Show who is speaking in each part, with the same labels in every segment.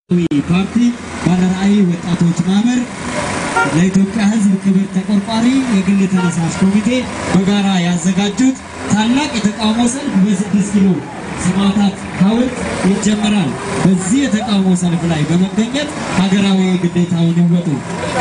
Speaker 1: ፓርቲ ባለራዕይ ወጣቶች ማህበር ለኢትዮጵያ ሕዝብ ክብር ተቆርቋሪ የግል ተነሳሽ ኮሚቴ በጋራ ያዘጋጁት ታላቅ የተቃውሞ ሰልፍ በስድስት ኪሎ ሰማዕታት ሐውልት ይጀመራል። በዚህ የተቃውሞ ሰልፍ ላይ በመገኘት ሀገራዊ ግዴታውን ይወጡ።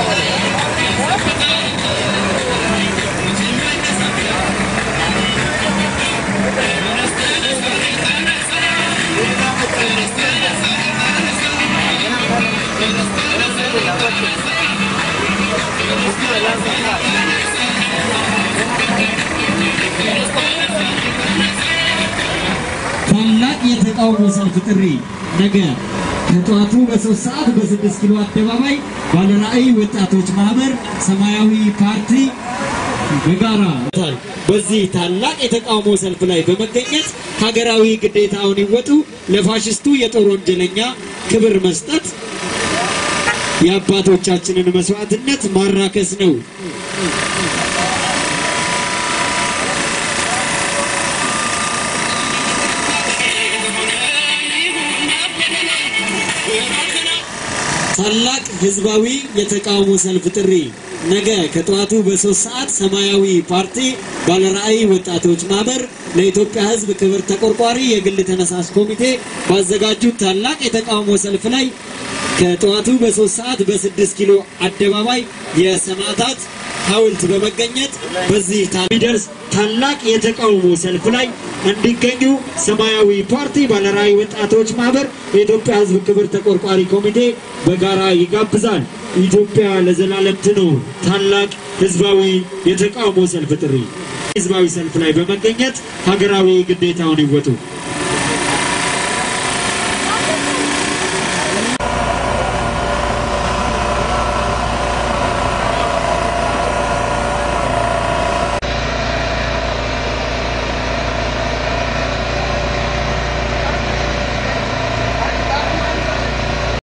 Speaker 1: ታላቅ የተቃውሞ ሰልፍ ጥሪ ነገ ከጠዋቱ በሶስት ሰዓት በስድስት ኪሎ አደባባይ ባለራዕይ ወጣቶች ማህበር ሰማያዊ ፓርቲ በጋራ በዚህ ታላቅ የተቃውሞ ሰልፍ ላይ በመገኘት ሀገራዊ ግዴታውን ይወጡ። ለፋሽስቱ የጦር ወንጀለኛ ክብር መስጠት የአባቶቻችንን መስዋዕትነት ማራከስ ነው። ታላቅ ህዝባዊ የተቃውሞ ሰልፍ ጥሪ ነገ ከጠዋቱ በሶስት ሰዓት ሰማያዊ ፓርቲ ባለራዕይ ወጣቶች ማህበር ለኢትዮጵያ ሕዝብ ክብር ተቆርቋሪ የግል ተነሳሽ ኮሚቴ ባዘጋጁት ታላቅ የተቃውሞ ሰልፍ ላይ ከጠዋቱ በሶስት ሰዓት በስድስት ኪሎ አደባባይ የሰማዕታት ሐውልት በመገኘት በዚህ የሚደርስ ታላቅ የተቃውሞ ሰልፍ ላይ እንዲገኙ ሰማያዊ ፓርቲ ባለራዕይ ወጣቶች ማህበር የኢትዮጵያ ሕዝብ ክብር ተቆርቋሪ ኮሚቴ በጋራ ይጋብዛል። ኢትዮጵያ ለዘላለም ትኑር። ታላቅ ህዝባዊ የተቃውሞ ሰልፍ ጥሪ ህዝባዊ ሰልፍ ላይ በመገኘት ሀገራዊ ግዴታውን ይወጡ።